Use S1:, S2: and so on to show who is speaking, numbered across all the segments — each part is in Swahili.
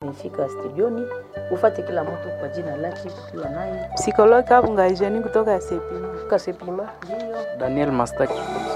S1: nimefika studioni, ufate kila mtu kwa jina lake, tukiwa naye
S2: Psikologi Kabunga Eugenie kutoka Sepima.
S1: Kasepima, ndio
S3: Daniel Mastaki.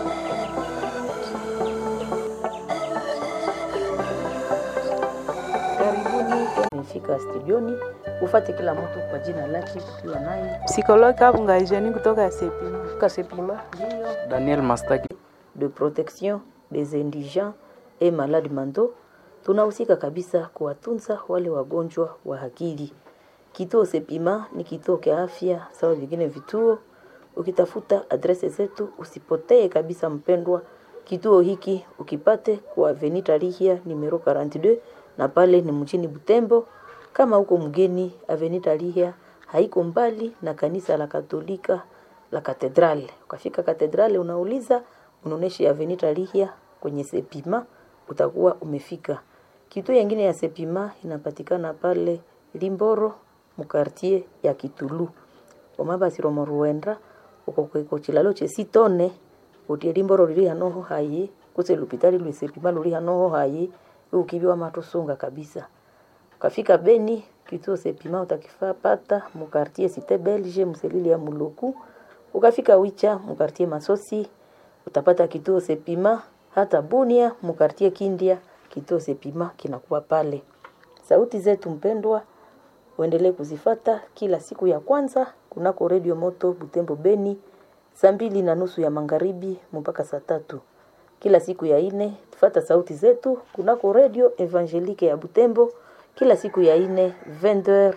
S1: karibuni. Nimefika studioni, ufate kila mtu kwa jina lake, tukiwa naye
S2: Psikologi Kabunga Eugenie kutoka Sepima.
S1: Kasepima, ndio
S3: Daniel Mastaki.
S1: de protection des indigents et malades mentaux, tunahusika kabisa kuwatunza wale wagonjwa wa akili. Kituo Sepima ni kituo cha afya sawa vingine vituo. Ukitafuta adrese zetu usipotee kabisa, mpendwa. Kituo hiki ukipate kwa Avenue Lihia numero 42 na pale ni mjini Butembo. Kama uko mgeni, Avenue Lihia haiko mbali na kanisa la Katolika la Katedrale. Ukafika Katedrale unauliza unaonesha Avenue Lihia kwenye Sepima, utakuwa umefika. Kituo yengine ya Sepima inapatikana pale Limboro mukartie ya Kitulu omabasiro moruenda uko kweko chilalo chesitone utie Limboro lili hanoho hayi kuse lupitali lwi Sepima luli hanoho hayi ukibiwa matusunga kabisa ukafika Beni kituo Sepima utakifaa pata mukartie Cité Belge mselili ya Muluku ukafika Wicha mukartie Masosi utapata kituo Sepima hata Bunia mukartie Kindia kituo Sepima kinakuwa pale sauti zetu mpendwa uendelee kuzifata kila siku ya kwanza kunako redio moto Butembo Beni saa mbili na nusu ya magharibi mpaka saa tatu kila siku ya ine tufata sauti zetu kunako redio Evangelique ya Butembo kila siku ya ine 20h30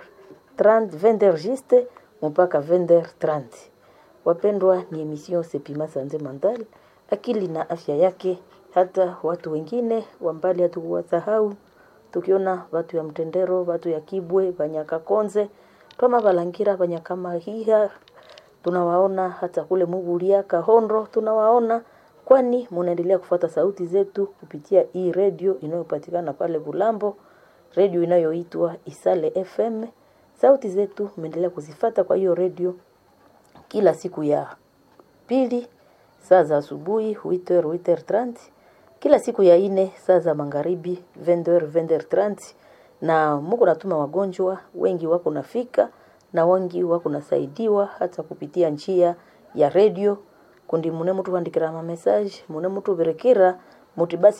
S1: 20h juste mpaka 20h30 wapendwa ni emission Sepima Sanze Mental akili na afya yake hata watu wengine wa mbali hatukuwasahau tukiona watu ya mtendero watu ya kibwe banyakakonze twama balangira banyakamahiha tunawaona hata kule mugulia kahondo tunawaona kwani munaendelea kufuata sauti zetu kupitia hii redio inayopatikana pale Bulambo redio inayoitwa Isale FM sauti zetu mnaendelea kuzifata kwa hiyo redio kila siku ya pili saa za asubuhi 8h 8h30 kila siku ya ine saa za magharibi 20h 20h30 na muko natuma wagonjwa wengi wako nafika na wengi wako nasaidiwa hata kupitia njia ya redio kundi mune mutu vandikira ma message mune mutu berekera muti basi